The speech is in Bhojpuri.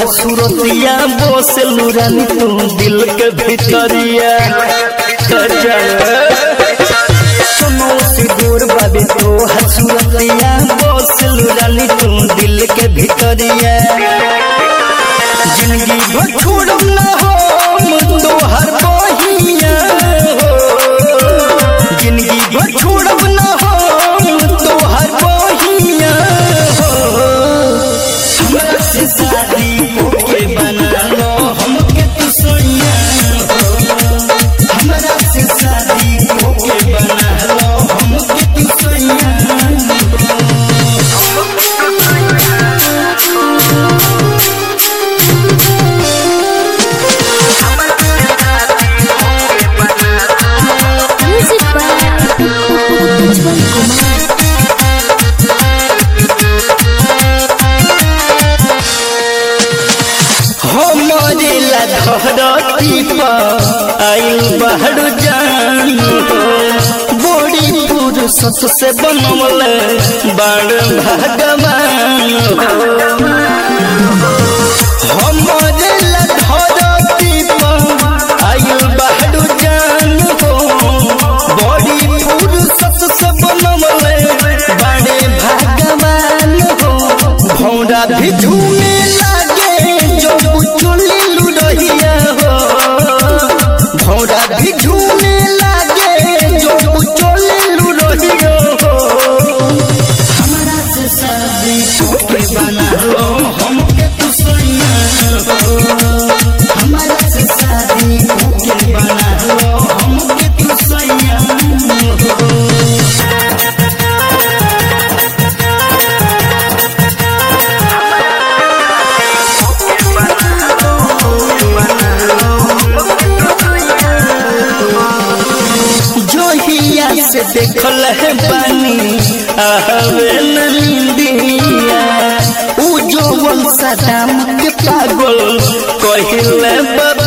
सूरतिया बसलू रानी तू दिल के भितरिया सुनो से दूर बाबे तो हसूरतिया बसलू रानी तू दिल के भितरिया जिंदगी भर छोड़म ना हो तो हर बहिया हो जिंदगी भर छोड़म ना हो तो हर बहिया हो हमरा से शादी होके बना लो हमके तू सोनिया हो हमरा से शादी होके बना लो हमके तू Sonia Music by Ujjwal Kumar. हमारे ला धरती पर आइल बाहर जान बड़ी पुरुषत से बनवल बाण भगवान हमारे ला धरती पर आइल बाहर जान हो बड़ी पुरुषत से बनवल बाणे भगवान हो भौरा भी झूमे लागे जो चुली लुडहिया हो भौरा भी झूमे लागे जो चुली लुडहिया हो हमरा से शादी होके बना लो हमके तू सैया हो हमरा से शादी होके बना लो हमके तू सैया हो जोहिया से देखल है पानी आवे नंदिया उ जो सदाम के पागल कहिले